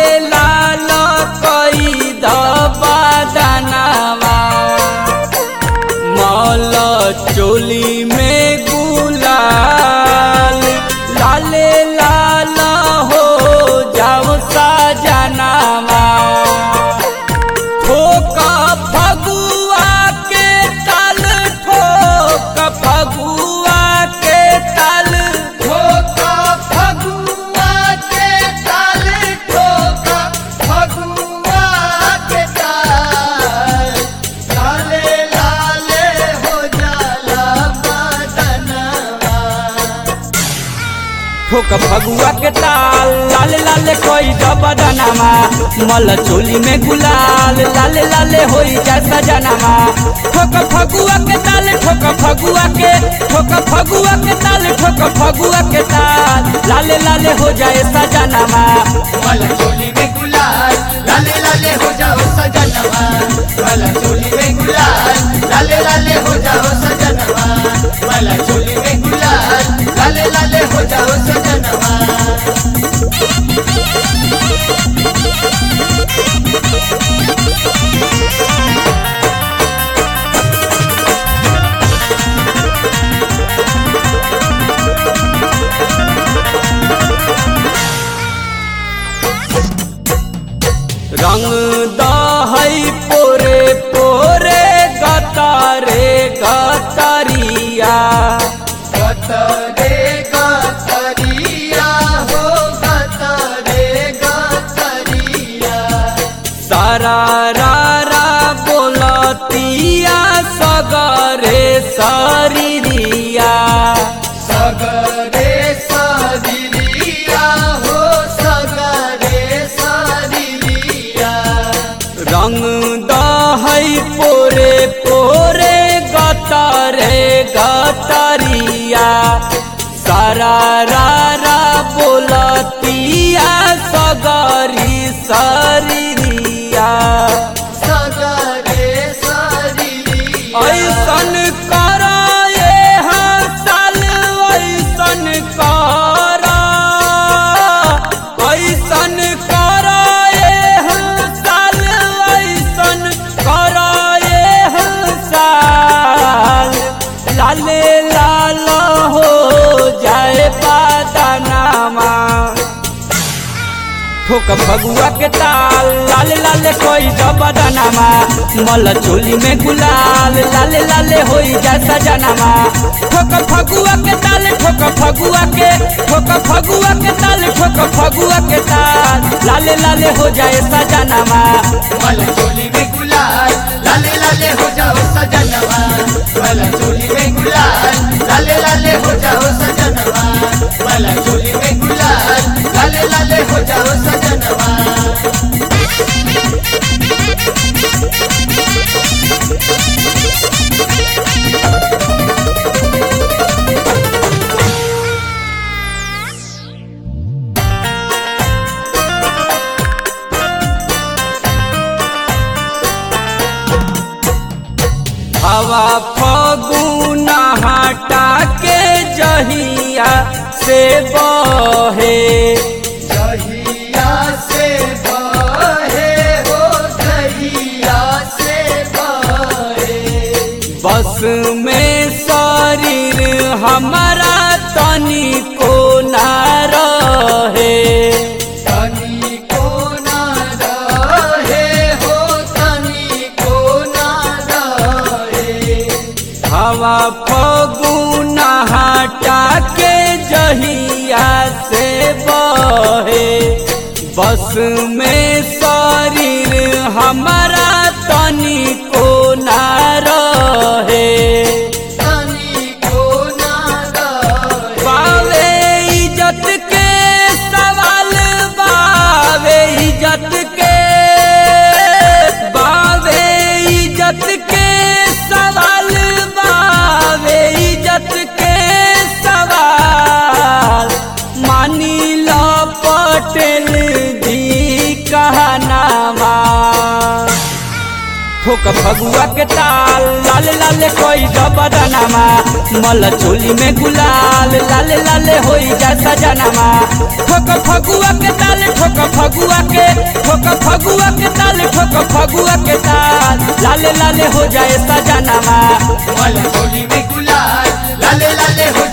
लाल कई दबा दानावा मल चोली में गुलाल लाले लाल हो जाओ साजनावा ठोक फगुआ के ताल ठोक फगुआ के ताल ठोका फगुआ के ताल ठोका फगुआ के ताल लाले लाले हो जाला बदनवा ठोक फगुआ के ताल लाल लाल कोई दबदनामा मल चोली में गुलाल लाल लाल होई जैसा जनामा ठोक फगुआ के ताल ठोक फगुआ के ठोक फगुआ के ताल ठोक फगुआ के ताल लाल लाल हो जाए सजनामा वाला चोली में गुलाल लाले लाले हो जाओ सजनवा वाला चोली में गुलाल लाले लाले हो जाओ सजनवा वाला चोली में गुलाल लाले लाले हो जाओ सजनवा रंग दहई पोरे पोरे गतारे गतरिया गतरे गतरिया हो गतरे गतरिया सारा रा रा बोलतिया सगरे शरीरिया सगरे सदिलिया हो सगरे सदिलिया रंग दहई पोरे पोरे गतरे गतरिया सारा रा रा बोलतिया सगरी शरीरिया सगरे सदिलिया ऐसन कराए हसल ऐसन करा ऐसन कराए हसल ऐसन कराए हसल लाले लाल हो जाए पादनामा ठोक फगुआ के ताल लाल लाल कोई दबदनामा मल चोली में गुलाल लाल लाल होई जैसा जनामा ठोक फगुआ के ताल ठोक फगुआ के ठोक फगुआ के ताल ठोक फगुआ के ताल लाल लाल हो जाए सजनामा वाला चोली में गुलाल लाले लाले हो जाओ सजनवा वाला चोली में गुलाल लाले लाले हो जाओ सजनवा वाला चोली में गुलाल लाले लाले हो जाओ सजनवा हवा फगुना हटा के जहिया से बहे दहिया से बहे हो दहिया से बहे बस में शरीर हमारा तनी को ना रहे तनी को ना रहे हो तनी को ना रहे हवा फगुना हटा के जहिया से बहे बस में शरीर हमारा तनी को ना रहे तनी को ना रहे बावे इज्जत के सवाल बावे इज्जत के बावे इज्जत के सवाल बावे इज्जत के सवाल मानी लो पटेल जी कहनामा ठोक फगुआ के ताल लाल लाल कोई जबरनमा मल चोली में गुलाल लाल लाल होई जा सजनमा ठोक फगुआ के ताल ठोक फगुआ के ठोक फगुआ के ताल ठोक फगुआ के ताल लाल लाल हो जाए सजनमा वाला चोली में गुलाल लाले लाले हो